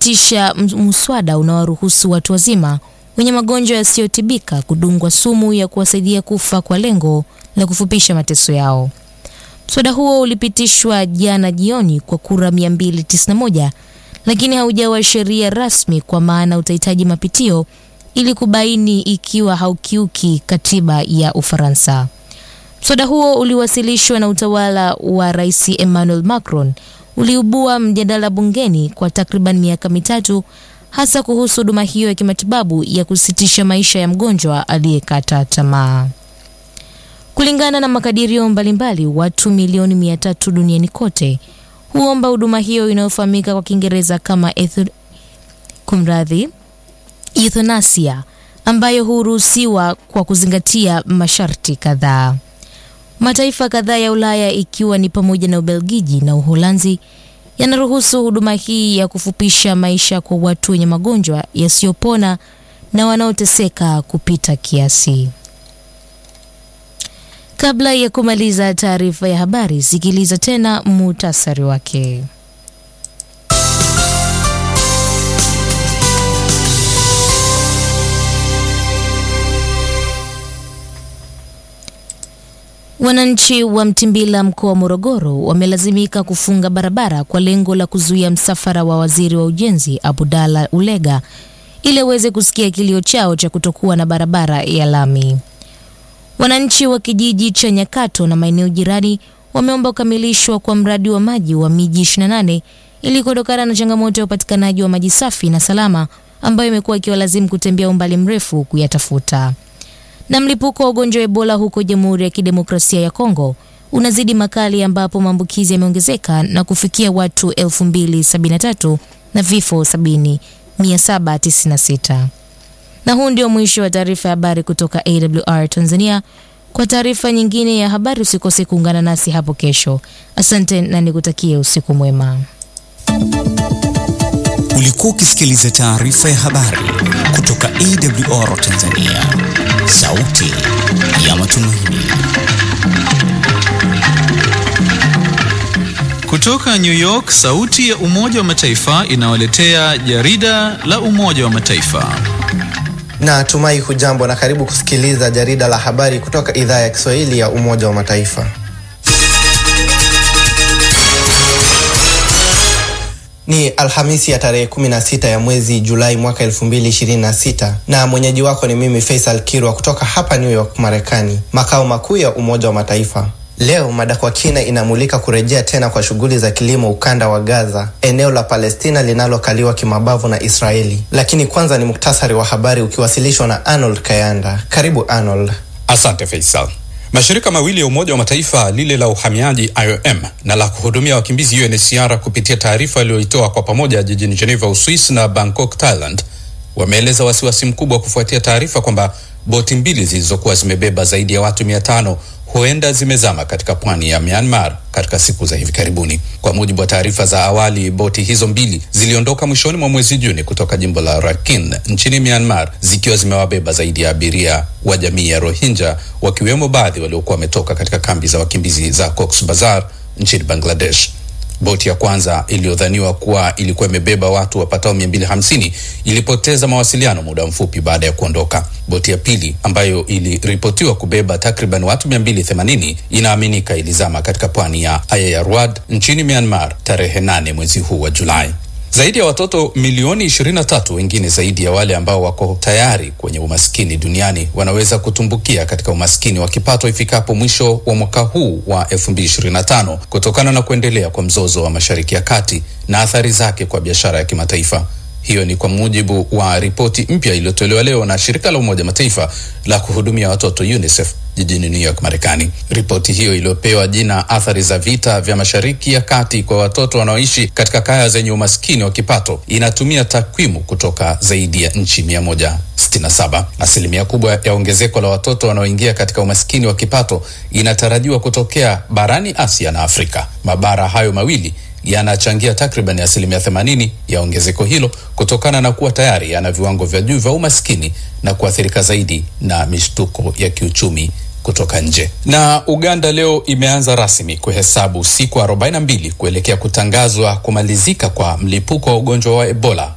ulipitisha muswada unaoruhusu watu wazima wenye magonjwa yasiyotibika kudungwa sumu ya kuwasaidia kufa kwa lengo la kufupisha mateso yao. Mswada huo ulipitishwa jana jioni kwa kura 291 lakini haujawa sheria rasmi kwa maana utahitaji mapitio ili kubaini ikiwa haukiuki katiba ya Ufaransa. Mswada huo uliwasilishwa na utawala wa Rais Emmanuel Macron uliibua mjadala bungeni kwa takriban miaka mitatu hasa kuhusu huduma hiyo ya kimatibabu ya kusitisha maisha ya mgonjwa aliyekata tamaa. Kulingana na makadirio mbalimbali, watu milioni mia tatu duniani kote huomba huduma hiyo inayofahamika kwa Kiingereza kama etho, kumradhi, euthanasia ambayo huruhusiwa kwa kuzingatia masharti kadhaa. Mataifa kadhaa ya Ulaya ikiwa ni pamoja na Ubelgiji na Uholanzi yanaruhusu huduma hii ya kufupisha maisha kwa watu wenye magonjwa yasiyopona na wanaoteseka kupita kiasi. Kabla ya kumaliza taarifa ya habari, sikiliza tena muhtasari wake. Wananchi wa Mtimbila mkoa wa Morogoro wamelazimika kufunga barabara kwa lengo la kuzuia msafara wa waziri wa ujenzi Abdalla Ulega ili aweze kusikia kilio chao cha kutokuwa na barabara ya lami. Wananchi wa kijiji cha Nyakato na maeneo jirani wameomba kukamilishwa kwa mradi wa maji wa miji 28 ili kuondokana na changamoto ya upatikanaji wa maji safi na salama ambayo imekuwa ikiwalazimu kutembea umbali mrefu kuyatafuta. Na mlipuko wa ugonjwa wa Ebola huko Jamhuri ya Kidemokrasia ya Kongo unazidi makali ambapo maambukizi yameongezeka na kufikia watu 2073 na vifo 79796. Na huu ndio mwisho wa taarifa ya habari kutoka AWR Tanzania. Kwa taarifa nyingine ya habari usikose kuungana nasi hapo kesho. Asante na nikutakie usiku mwema. Ulikuwa ukisikiliza taarifa ya habari kutoka AWR Tanzania, sauti ya matumaini. Kutoka New York, sauti ya Umoja wa Mataifa inawaletea jarida la Umoja wa Mataifa. Na tumai hujambo na karibu kusikiliza jarida la habari kutoka idhaa ya Kiswahili ya Umoja wa Mataifa. Ni Alhamisi ya tarehe 16 ya mwezi Julai mwaka 2026 na mwenyeji wako ni mimi Faisal Kirwa kutoka hapa New York, Marekani, makao makuu ya Umoja wa Mataifa. Leo mada kwa kina inamulika kurejea tena kwa shughuli za kilimo ukanda wa Gaza, eneo la Palestina linalokaliwa kimabavu na Israeli. Lakini kwanza ni muktasari wa habari ukiwasilishwa na Arnold Kayanda. Karibu Arnold. Asante Faisal. Mashirika mawili ya Umoja wa Mataifa, lile la uhamiaji IOM na la kuhudumia wakimbizi UNHCR, kupitia taarifa iliyoitoa kwa pamoja jijini Geneva, Uswisi na Bangkok, Thailand, wameeleza wasiwasi mkubwa kufuatia taarifa kwamba boti mbili zilizokuwa zimebeba zaidi ya watu mia tano huenda zimezama katika pwani ya Myanmar katika siku za hivi karibuni. Kwa mujibu wa taarifa za awali, boti hizo mbili ziliondoka mwishoni mwa mwezi Juni kutoka jimbo la Rakhine nchini Myanmar zikiwa zimewabeba zaidi ya abiria wa jamii ya Rohingya, wakiwemo baadhi waliokuwa wametoka katika kambi za wakimbizi za Cox's Bazar nchini Bangladesh. Boti ya kwanza iliyodhaniwa kuwa ilikuwa imebeba watu wapatao 250 ilipoteza mawasiliano muda mfupi baada ya kuondoka. Boti ya pili ambayo iliripotiwa kubeba takriban watu 280 inaaminika ilizama katika pwani ya Ayeyarwad nchini Myanmar tarehe 8 mwezi huu wa Julai. Zaidi ya watoto milioni 23 wengine zaidi ya wale ambao wako tayari kwenye umaskini duniani wanaweza kutumbukia katika umaskini wa kipato ifikapo mwisho wa mwaka huu wa 2025 kutokana na kuendelea kwa mzozo wa Mashariki ya Kati na athari zake kwa biashara ya kimataifa. Hiyo ni kwa mujibu wa ripoti mpya iliyotolewa leo na shirika la Umoja Mataifa la kuhudumia watoto UNICEF jijini New York, Marekani. Ripoti hiyo iliyopewa jina athari za vita vya Mashariki ya Kati kwa watoto wanaoishi katika kaya zenye umaskini wa kipato inatumia takwimu kutoka zaidi ya nchi 167. Asilimia kubwa ya ongezeko la watoto wanaoingia katika umaskini wa kipato inatarajiwa kutokea barani Asia na Afrika. Mabara hayo mawili yanachangia takriban asilimia 80 ya ongezeko hilo kutokana na kuwa tayari yana viwango vya juu vya umaskini na kuathirika zaidi na mishtuko ya kiuchumi kutoka nje. Na Uganda leo imeanza rasmi kuhesabu siku 42 kuelekea kutangazwa kumalizika kwa mlipuko wa ugonjwa wa Ebola